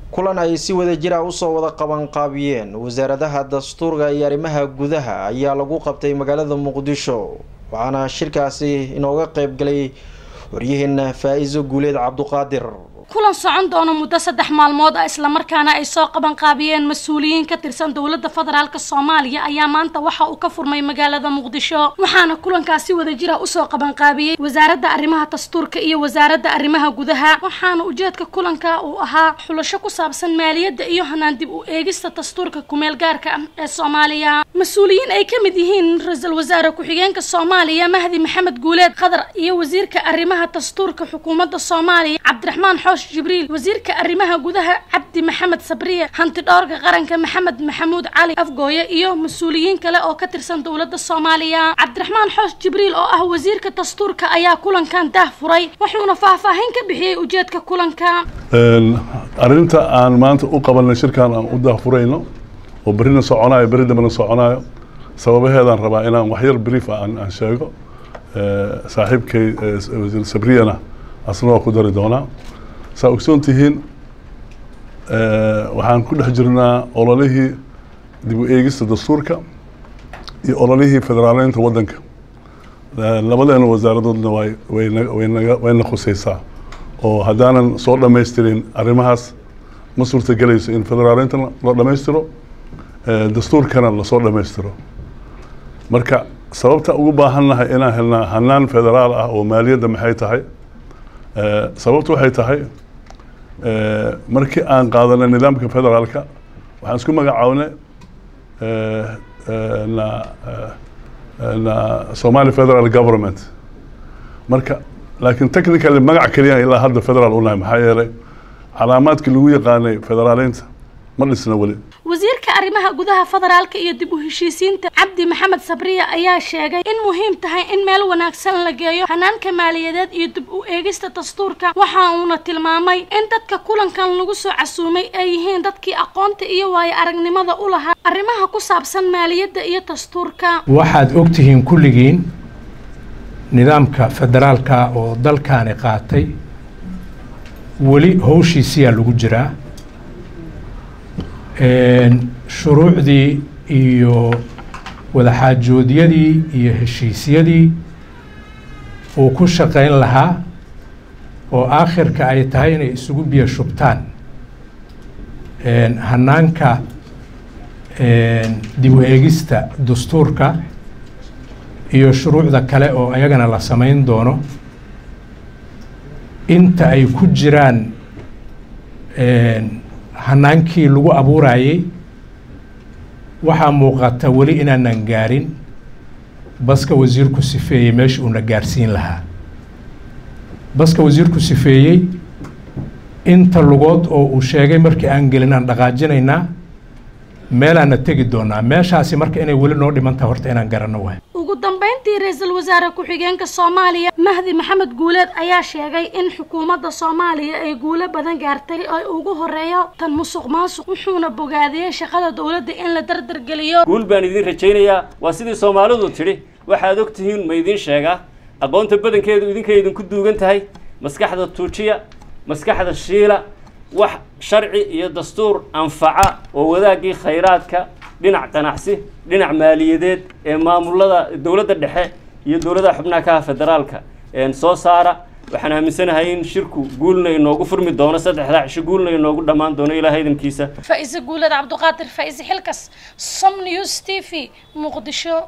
kulan ay si wada jira usoo wada qabanqaabiyeen wasaaradaha dastuurka iyo arrimaha gudaha ayaa lagu qabtay magaalada muqdisho waxaana shirkaasi inooga qeyb galay waryaheena faa-iso guuleed cabduqaadir kulan socon doono muddo saddex maalmood ah islamarkaana ay soo qabanqaabiyeen mas-uuliyiin ka tirsan dowladda federaalk soomaaliya ayaa maanta waxa uu ka furmay magaalada muqdisho waxaana kulankaasi wada jira usoo qabanqaabiyey wasaaradda arrimaha dastuurka iyo wasaaradda arrimaha gudaha waxaana ujeedka kulanka uu ahaa xulasho ku saabsan maaliyadda iyo hanaan dib u eegista dastuurka kumeel gaarka ah ee soomaaliya mas-uuliyiin ay ka mid yihiin ra-iisul wasaare ku-xigeenka soomaaliya mahdi maxamed guuleed qadar iyo wasiirka arrimaha dastuurka xukuumadda soomaaliya cabdiraxmaan xoosh jibriil wasiirka arrimaha gudaha cabdi maxamed sabriye hanti dhowrka qaranka maxamed maxamuud cali afgooye iyo mas-uuliyiin kale oo ka tirsan dowladda soomaaliya cabdiraxmaan xoosh jibriil oo ah wasiirka dastuurka ayaa kulankan daah furay wuxuuna faahfaahin ka bixiyey ujeedka kulanka arrinta aan maanta u qabanay shirkan aan u daahfurayno oo berrina soconayo berri dambena soconayo sababaheedaan rabaa inaan waxyar brief aan aan sheego saaxiibkay wasiir sabriyana asna waa ku dari doonaa saa ogsoon tihiin waxaan ku dhex jirnaa ololihii dib u eegista dastuurka iyo ololihii federaaleynta waddanka labadeena wasaaradoodna way waynaga wayna khuseysaa oo haddaanan soo dhamaystirin arrimahaas ma suurta gelayso in federaaleynta la dhammaystiro dastuurkana lasoo dhammaystiro marka sababta ugu baahannahay inaan helnaa hanaan federaal ah oo maaliyadda maxay tahay sababtu waxay tahay markii aan qaadanay nidaamka federaalka waxaan isku magacaabnay na na somali federal government marka laakiin technically magac keliya ilaa hadda federal unahay maxaa yeelay calaamaadkii lagu yaqaanay federaaleynta ma dhisna weli wasiirka arrimaha gudaha federaalka iyo dib u heshiisiinta cabdi maxamed sabriya ayaa sheegay in muhiim tahay in meel wanaagsan la geeyo hanaanka maaliyadeed iyo dib u eegista dastuurka waxa uuna tilmaamay in dadka kulankan lagu soo casuumay ay yihiin dadkii aqoonta iyo waayo aragnimada u lahaa arrimaha ku saabsan maaliyadda iyo dastuurka waxaad ogtihiin kulligiin nidaamka federaalka oo dalkaani qaatay weli howshiisiyaa lagu jiraa shuruucdii iyo wadaxaajoodyadii iyo heshiisyadii uu ku shaqayn lahaa oo aakhirka ay tahay inay isugu biyo shubtaan hanaanka dib u eegista dastuurka iyo shuruucda kale oo ayagana la samayn doono inta ay ku jiraan hanaankii lagu abuurayey waxaa muuqata weli inaanan gaarin baska wasiirku sifeeyey meesha uuna gaarsiin lahaa baska wasiirku sifeeyey inta lugood oo uu sheegay markii aan gelin aan dhaqaajinaynaa meelaana tegi doonaa meeshaasi marka inay weli noo dhimantaha horta inaan garanno waay ugu dambeyntii ra-iisul wasaare ku-xigeenka soomaaliya mahdi maxamed guuleed ayaa sheegay in xukuumadda soomaaliya ay guulo badan gaartay ay ugu horeeyo tan musuq maasuq wuxuuna bogaadiyey shaqada dowladda in la dardargeliyo guul baan idiin rajaynayaa waa sidii soomaalidu tidhi waxaad og tihiin ma idiin sheegaa aqoonta badankeedu idinkay idinku duugan tahay maskaxda tuujiya maskaxda shiila wax sharci iyo dastuur anfaca oo wadaaggii khayraadka dhinac ganacsi dhinac maaliyadeed ee maamulada dowladda dhexe iyo dowladaha xubnaha kaha federaalka soo saara waxaan aaminsanahay in shirku guulna inoogu furmi doono saddexdaa cisho guulna inoogu dhammaan doono ilaah idinkiisa faa-ise guuleed cabduqaadir faa-ise xilkas som news t v muqdisho